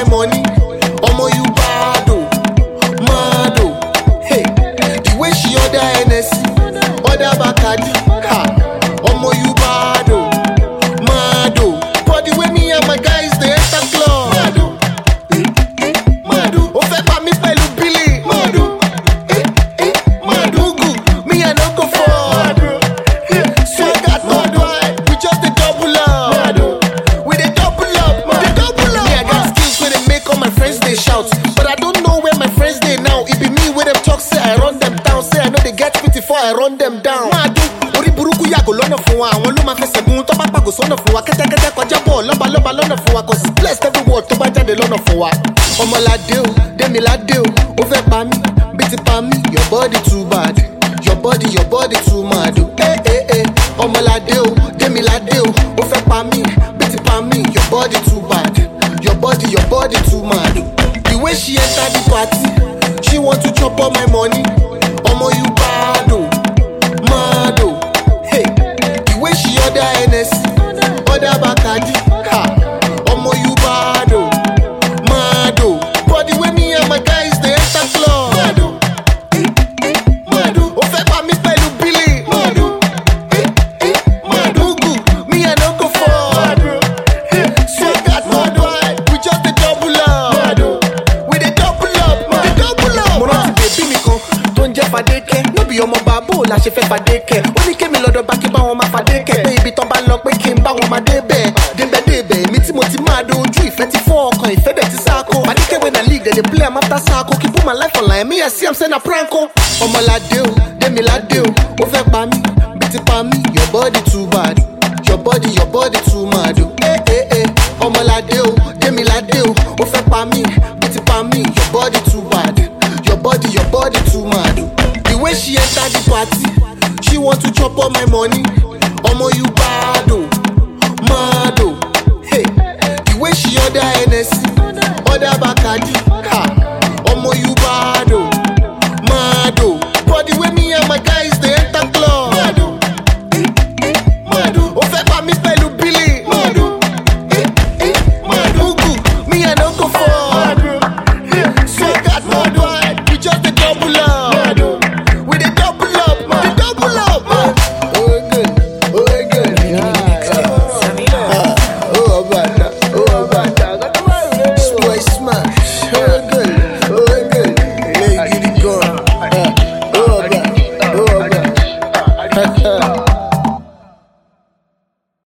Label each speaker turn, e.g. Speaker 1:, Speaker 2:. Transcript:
Speaker 1: money. Omo you bad oh, mad oh. Hey, the way she order Hennessy, order Bacardi. Ha, omo you bad oh, mad oh. But the way me and my guys dey enter club. Mad oh, eh, eh, mad oh. Ó fẹ́ pa mí pẹ̀lú Billy. Mad oh, eh, eh, mad oh. Mugu, me I no go fall. Mad oh. Swagger mad oh. We just dey double up. Mad oh. We dey double up, dey double up. Me I got skills wey dey make all my friends dey shout, but I don't know where my friends dey now. It be me wey dem talk say I run them down, say I no dey get pity for I run them down. Máa dún orí burúkú yàgò lọ́nà fún wa, àwọn ló máa fẹsẹ̀ gun tó bá pàgò sọ́nà fún wa. Kẹ́tẹ́kẹ́tẹ́ kọjá bọ̀ lọ́balọ́ba lọ́nà fún wa, cause it's blessed every word tó bá jáde lọ́nà fún wa. Ọmọládé o, Démiládé o, ó fẹ́ pa mí, bí ti pa mí, your body too bad. Your body, your body too mad o. Eh, eh, eh. Ọmọládé o, Démiládé o, ó fẹ́ pa mí, bí ti pa mí, your body too bad. Your body, your body too mad. The way she enter the party, she want to chop all my money. Omo you bad oh, mad oh. Hey, the way she order Hennessy, order Bacardi. Ha, omo you bad oh, mad oh. But the way me and my guys dey enter club. Mad oh, eh, eh, mad oh. Ó fẹ́ pa mí pẹ̀lú Billy. Mad oh, eh, eh, mad oh. Mugu, me I no go fall. Mad oh. Swagger mad oh. We just dey double up. Mad oh. We dey double up, dey double up. Mo rántí bèbí mi kan tó ń jẹ́ Fadékẹ́. Lóbi ọmọ bàbá ò la ṣe fẹ́ Fadékẹ́. Ó ní kémi lọ́dọ̀ bá kí bá wọn máa Fadékẹ́. Pé ibi tán bá lọ pé kí n bá wọn máa débẹ̀. Débẹ̀ débẹ̀ èmi tí mo ti máa dojú ìfẹ́ ti fọ́ ọkàn ìfẹ́ dẹ̀ ti sáko. Fadékẹ́ wey na league dem dey play am after sáko. Kí put my life online, me I see am say na prank o. Ọmọládé o, Démiládé o, ó fẹ́ pa mí, bí ti pa mí, your body too bad. Your body, your body too mad o. Eh, eh, eh. Ọmọládé o, Démiládé o, ó fẹ́ pa mí, bí ti pa mí, your body too bad. Your body, your body too mad o. The way she enter the party, she want to chop all my money. Omo you bad o, mad o. Hey, the way she order Hennessy, order Bacardi.